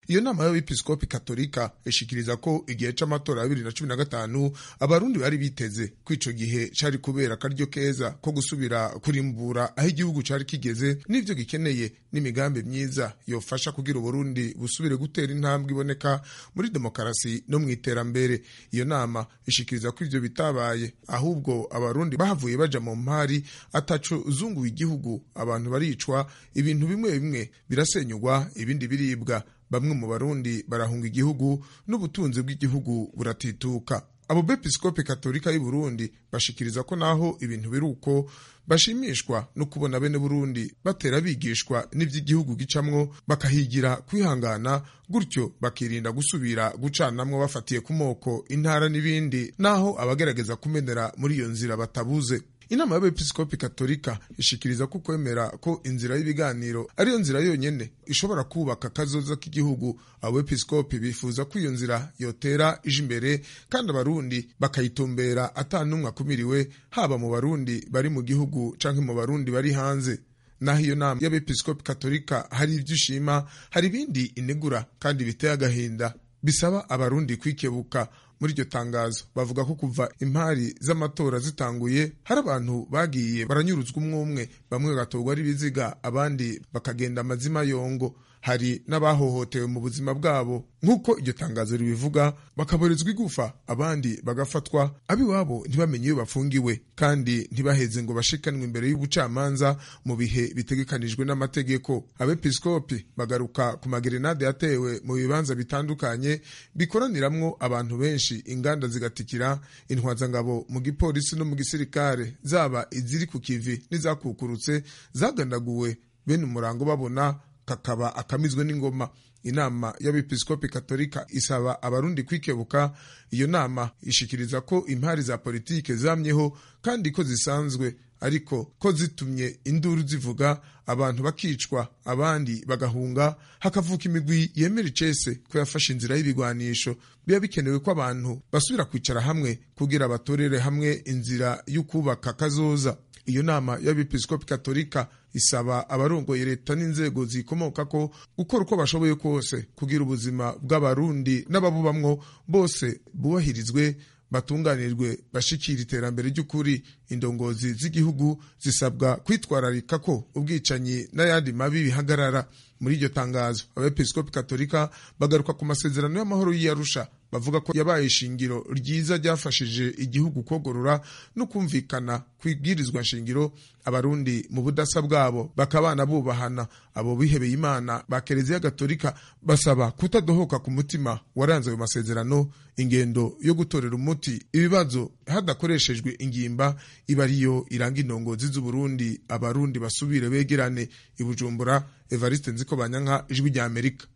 iyo nama y'abepiskopi katolika ishikiriza ko igihe c'amatora ya bibiri na cumi na gatanu abarundi bari biteze ko ico gihe cari kubera akaryo keza ko gusubira kurimbura aho igihugu cari kigeze n'ivyo gikeneye n'imigambi myiza yofasha kugira uburundi busubire gutera intambwe iboneka muri demokarasi no mu iterambere iyo nama ishikiriza ko ivyo bitabaye ahubwo abarundi bahavuye baja mu mpari ataco zunguye igihugu abantu baricwa ibintu bimwe bimwe birasenyugwa ibindi biribwa bamwe mu barundi barahunga igihugu n'ubutunzi bw'igihugu buratituka abo bepiskopi katolika y'u Burundi bashikiriza ko naho ibintu biri uko bashimishwa no kubona bene Burundi batera bigishwa n'ivy'igihugu gicamwo bakahigira kwihangana gutyo bakirinda gusubira gucanamwo bafatiye ku moko intara n'ibindi naho abagerageza kumenera muri iyo nzira batabuze inama y'abepiskopi katolika ishikiriza ko kwemera ko inzira y'ibiganiro ariyo nzira yonyene ishobora kubaka kazoza k'igihugu abepiskopi bifuza ko iyo nzira yotera ije imbere kandi abarundi bakayitumbera ata n'umwe akumiriwe haba mu barundi bari mu gihugu canke mu barundi bari hanze naho iyo nama y'abepiskopi katolika hari ivyo ishima hari ibindi inegura kandi biteye agahinda bisaba abarundi kwikebuka muri iryo tangazo bavuga ko kuva impari z'amatora zitanguye hari abantu bagiye baranyuruzwa umwe umwe bamwe bagatorwa ari ibiziga abandi bakagenda amazima yongo hari n'abahohotewe mu buzima bwabo nk'uko iryo tangazo ribivuga bakaborezwa igufa abandi bagafatwa ab'iwabo ntibamenye iyo bafungiwe kandi ntibaheze ngo bashikanwe imbere y'ubucamanza mu bihe bitegekanijwe n'amategeko abepiskopi bagaruka ku magerenade yatewe mu bibanza bitandukanye bikoraniramwo abantu benshi inganda zigatikira intwazangabo mu gipolisi no mu gisirikare zaba iziri ku kivi n'izakukurutse zagandaguwe bene umurango babona kakaba akamizwe n'ingoma inama y'abepiskopi katolika isaba abarundi kwikebuka iyo nama ishikiriza ko impari za politike zamyeho kandi ko zisanzwe ariko ko zitumye induru zivuga abantu bakicwa abandi bagahunga hakavuka imigwi yemera icese ko yafashe inzira y'ibigwanisho biba bikenewe ko abantu basubira kwicara hamwe kugira batorere hamwe inzira y'ukubaka kazoza iyo nama y'abepiskopi katolika isaba abarongoye leta n'inzego zikomoka ko gukora uko bashoboye kose kugira ubuzima bw'abarundi n'ababubamwo bose bubahirizwe batunganirwe bashikira iterambere ry'ukuri indongozi z'igihugu zisabwa kwitwararika ko ubwicanyi n'ayandi mabi bihagarara muri iryo tangazo abepiskopi katolika bagaruka ku masezerano y'amahoro y'iyarusha bavuga ko yabaye ishingiro ryiza ryafashije igihugu kogorora no kumvikana ku ibwirizwa nshingiro abarundi mu budasa bwabo bakabana bubahana abo bihebeye imana ba kereziya gatolika basaba kutadohoka ku mutima waranze ayo masezerano ingendo yo gutorera umuti ibibazo hadakoreshejwe ingimba iba ariyo iranga indongozi z'uburundi abarundi basubire begerane i bujumbura evariste nziko banyanka ijwi rya amerika